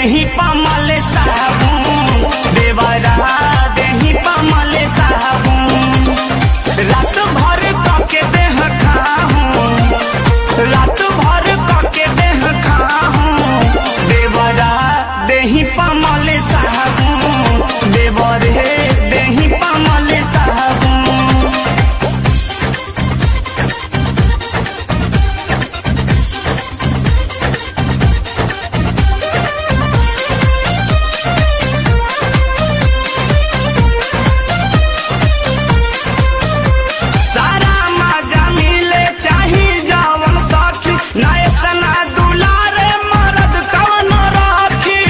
देही पमल साबुन देवरा देही पमल साबुन रात भर कके देह खाहूं रात भर कके देह खाहूं देवरा देही पमल साबुन देवरे देही पमल साबुन सारा मजा मिले चाही जवन सखी ना इतना दुलारे मरद कवन राखी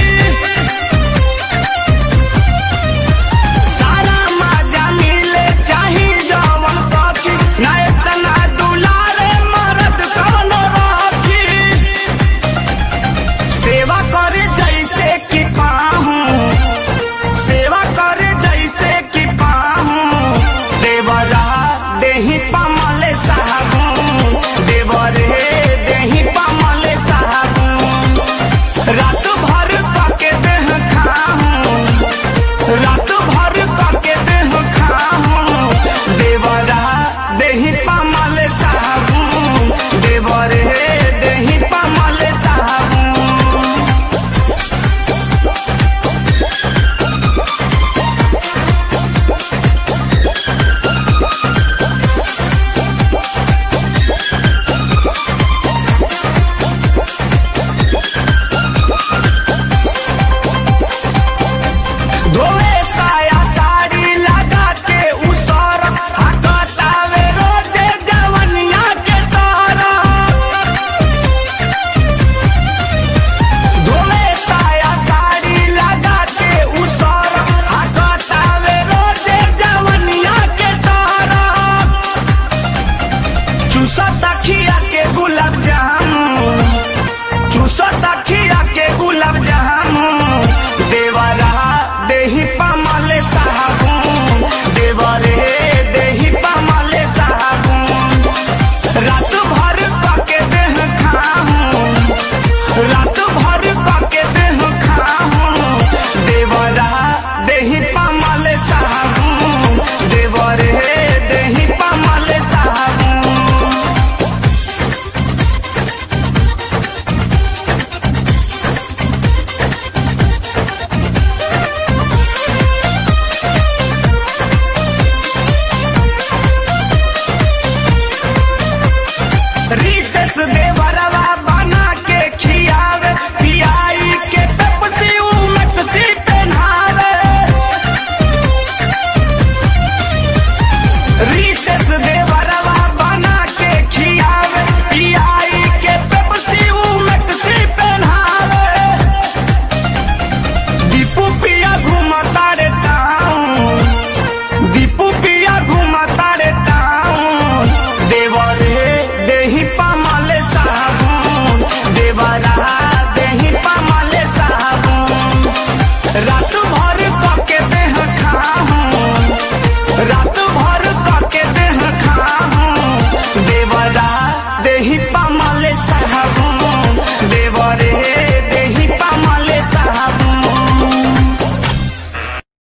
सारा मजा मिले चाही जवन सखी ना इतना दुलारे मरद कवन राखी सेवा करे जैसे कि पाहूं सेवा करे जैसे कि पाहूं देवरा देही पमल साबुन देवरे देही पमल साबुन रात भर कके देह खाहूं रात भर कके देह खाहूं देवरा देही पमल साबुन देवरे देही पमल साबुन धोए साया साड़ी लगा के उसर हकतावे रोजे जवनिया के तारा धोए साया साड़ी लगा के उसर हकतावे रोजे जवनिया के तारा चूसा तखिया के गुलाब जामुन चूसा तखिया